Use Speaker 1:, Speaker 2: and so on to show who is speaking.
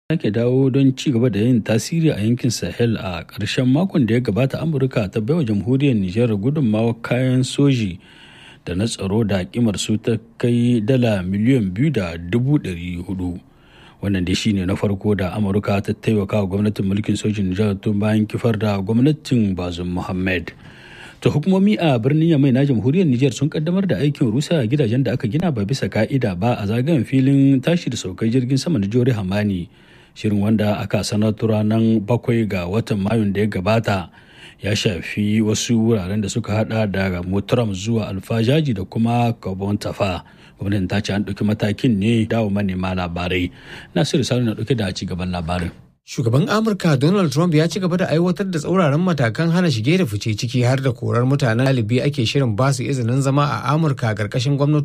Speaker 1: sake dawo don ci gaba da yin tasiri a yankin sahel a ƙarshen makon da ya gabata amurka ta baiwa jamhuriyar nijar gudunmawa kayan soji da na tsaro da kimar su ta kai dala miliyan biyu da dubu ɗari hudu wannan dai shine na farko da amurka ta taimaka wa gwamnatin mulkin sojin nijar tun bayan kifar da gwamnatin bazum muhammad ta hukumomi a birnin yamai na jamhuriyar nijar sun kaddamar da aikin rusa gidajen da aka gina ba bisa ka'ida ba a zagayen filin tashi da saukar jirgin sama na jori hamani shirin wanda aka sanar ranar bakwai ga watan mayun da ya gabata ya shafi wasu wuraren da suka hada da motaram zuwa alfajaji da kuma kabon tafa gwamnatin ta ce an ɗauki matakin ne dawo manema labarai nasiru sani na ɗauke da ci gaban labarin
Speaker 2: Shugaban Amurka Donald Trump ya ci gaba da aiwatar da tsauraran matakan hana shige da fice ciki har da korar mutanen ɗalibi ake shirin basu izinin zama a Amurka ƙarƙashin gwamnati